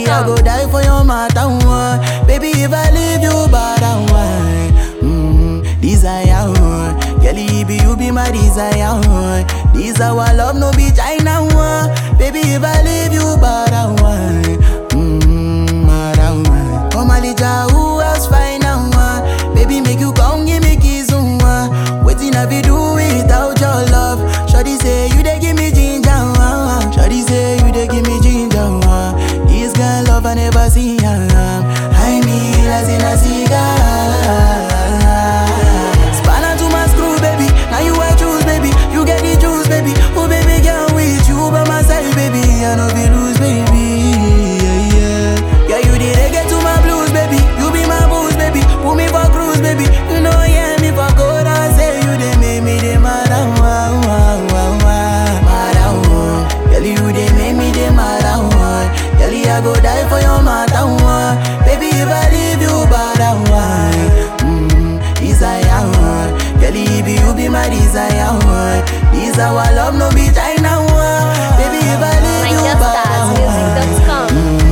Girl, I go die for your matter one. Baby, if I leave you, but I want. Mm, desire one. Girl, it be you be my desire one. This our love, no be China one. Baby, if I leave you, but I want. Mm, but I want. Come Alija, who else find now one? Baby, make you come give me kiss one. Waiting I be do without your love. Shawty say you dey give me ginger one. Shawty say you dey give me ginger one. This girl love I never see am. I mean, as in a cigar. Spanner to my screw, baby. Now you I choose, baby. You get the juice, baby. Oh, baby, girl, with you by my side, baby. I know be lose, baby. Yeah, yeah. Yeah, you did get to my blues, baby. You be my booze, baby. Put me for cruise, baby. You know, yeah, me for good. I say you they make me the mad. Wow, wow, wow, wow. Mad, wow. Girl, you they make me the mad. Wow. Girl, I go die for your matter. Wow. Baby, if I leave you, bad. Wow. Mm, desire. Wow. Girl, if you be my desire. Wow. This our love, no be China. Wow. Baby, if I leave you, bad. NigerStarsMusic.com.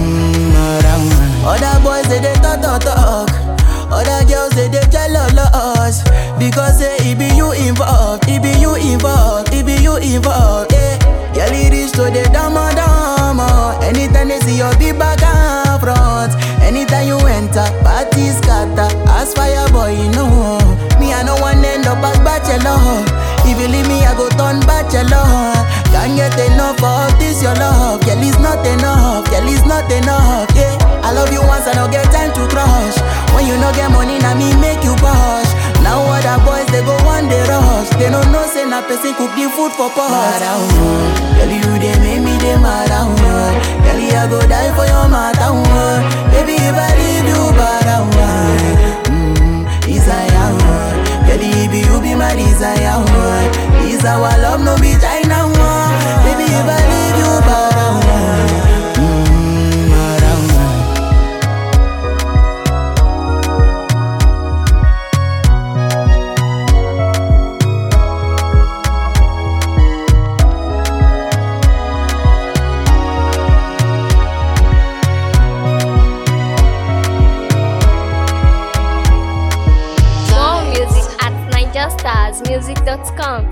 Other boys they dey talk talk talk. Other girls they dey jealous because say it be you involved, it be you involved, it be you involved. Yeah, girl it reach to the dama dama. Anytime they see your big back and front, anytime you enter, party scatter. As fire boy, you know me I no one end up as bachelor. If you leave me, I go turn bachelor. Can't get enough of this your love, girl it's not enough, girl it's not enough. Yeah, I love you once, I don't get time to crush. When you no get money, now me make you push. Now other boys they go one day rush. They don't know say na person cook the food for pot. Mad Girl you they make me they mad Girl I go die for your matter Baby if I leave you bad mm, Desire Girl if you be my desire This our love no be China Baby if I leave you bad mm, mad More music at NigerStarsMusic.com.